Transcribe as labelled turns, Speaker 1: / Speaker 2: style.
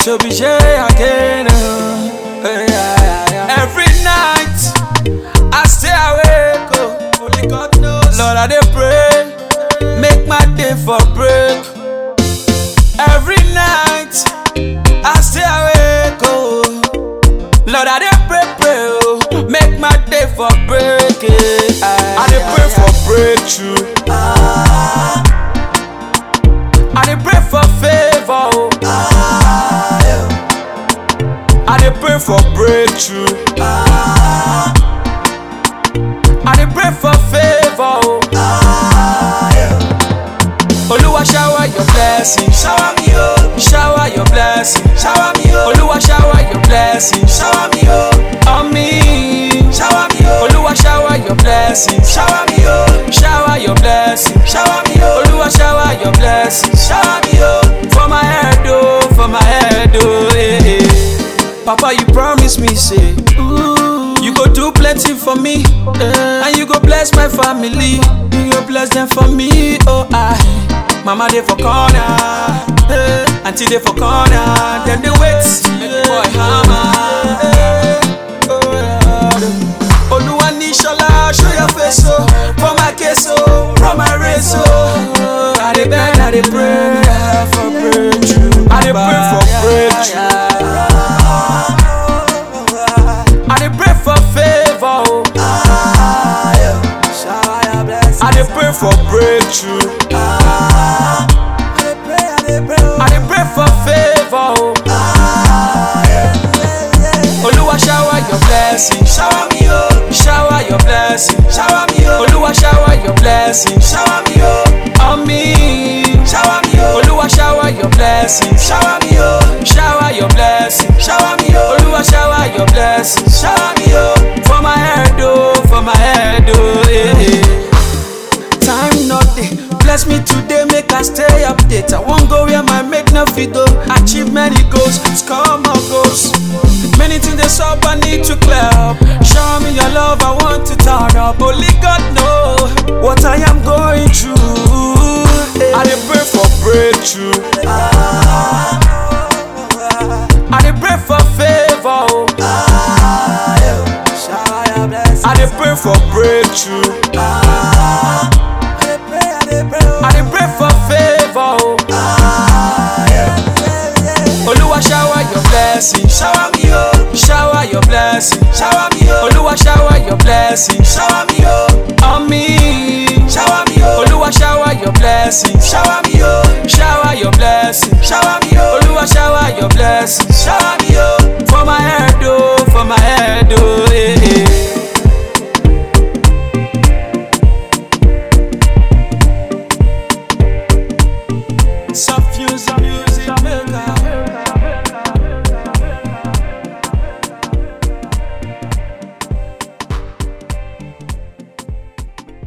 Speaker 1: to be Jay again. oh. Eh, yeah, yeah, yeah. Every night I stay awake, oh. only God knows. Lord, I dey pray, make my day for break. Every night I stay awake, oh. Lord, I dey pray, pray, oh. Make my day for break. eh. I dey pray for breakthrough. I dey pray for favor, oh. I dey pray for breakthrough. I dey pray for favor, oh. Oluwa shower your blessing, shower me, oh. Shower your blessing, shower me, oh. Oluwa shower your blessing, shower me, oh. On me, shower me, oh. Oluwa shower your blessing, shower me, oh. Shower your blessing, shower me, oh. Oluwa shower your blessing, shower me, oh. For my head, oh, for my head, oh, eh, eh. Papa, you promise me, say, ooh, you go do plenty for me, eh, and you go bless my family. You go bless them for me, oh I. Mama they for corner, eh, auntie they for corner, then they wait, make the boy hammer. eh, oh, yeah. Oluwa ni Shola, show your face, oh, for my case, oh, run my race, oh. I dey beg, I dey pray for breakthrough. I dey pray for breakthrough. I dey pray for favor, oh. I dey pray for breakthrough. I dey pray for favor, oh. Oluwa shower your blessing, shower me, oh. Shower your blessing, shower me, oh. Oluwa shower your blessing, shower me, oh. On me, shower me, oh. Oluwa shower your blessing, shower me, oh. Shower your blessing, shower me, oh. Oluwa shower your blessing, shower me, oh. For my head, oh, for my head, oh, eh, eh. Time not dey bless me today, make I stay update. I won't go where my make no fit go. Achieve many goals, score more goals. Many things they up, I need to clear up. Show me your love, I want to turn up. Only God know what I am going through. I dey pray for breakthrough. I dey pray for favor. oh. I dey pray for breakthrough. I dey pray for favor. Oh. Oluwa shower your blessing, shower me, oh. Shower your blessing, shower me, oh. Oluwa shower your blessing, shower me, oh. On me, shower me, oh. Oluwa shower your blessing, shower me, oh. Shower your blessing, shower me, oh. Oluwa shower your blessing, shower me, oh. For my head, oh, for my head, oh, eh, eh. Soft music, music maker.